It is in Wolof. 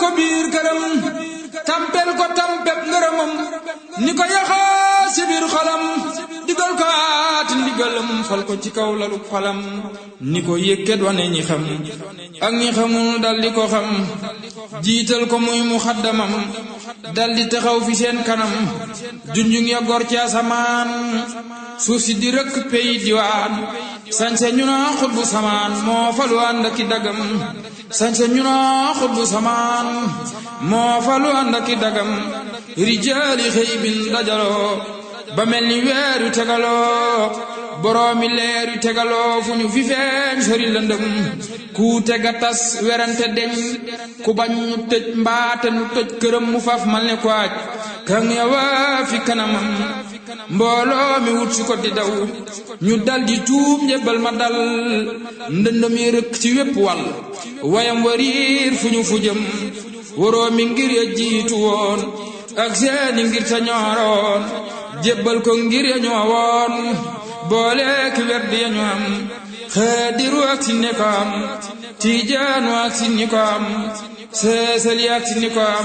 ko biir këram tampel ko tampeb ngërëmam ni ko yaxaa si biir xolam digal ko aati ndigalam fal ko ci kaw lalu xolam ni ko yëkkat wane ñi xam ak ñi xamul dal di ko xam jiital ko muy mu xaddamam dal di taxaw fi seen kanam junjung ya gor ci asamaan suuf si di rëkk pey diwaan sañse ñu naa xutbu samaan moo falu ànd aki dagam sañse ñu naa xutbu samaan moo falu ànd aki dagam rijaali xëy bin dajaloo ba mel ni weer yu tegaloo boroomi leer yu tegaloo fu ñu fi feeñ sori lëndëm ku tega tas werante deñ ku bañ ñu tëj mbaate nu tëj këram mu faf mal ne ko aj kan yawa fi kanamam mbooloo mi wut si ko di daw ñu dal di tuub njëbbal ma dal ndëndëm yi rëkk ci wépp wàll wayam wariir fu ñu fu jëm waroo mi ngir ya jiitu woon ak seeni ngir ta ñooroon jébbal ko ngir ya ñoo woon boole ki werd ya ñu am xaadiru ak si ne ko am tiijaanu ak si ni ko am seesali ak si ni ko am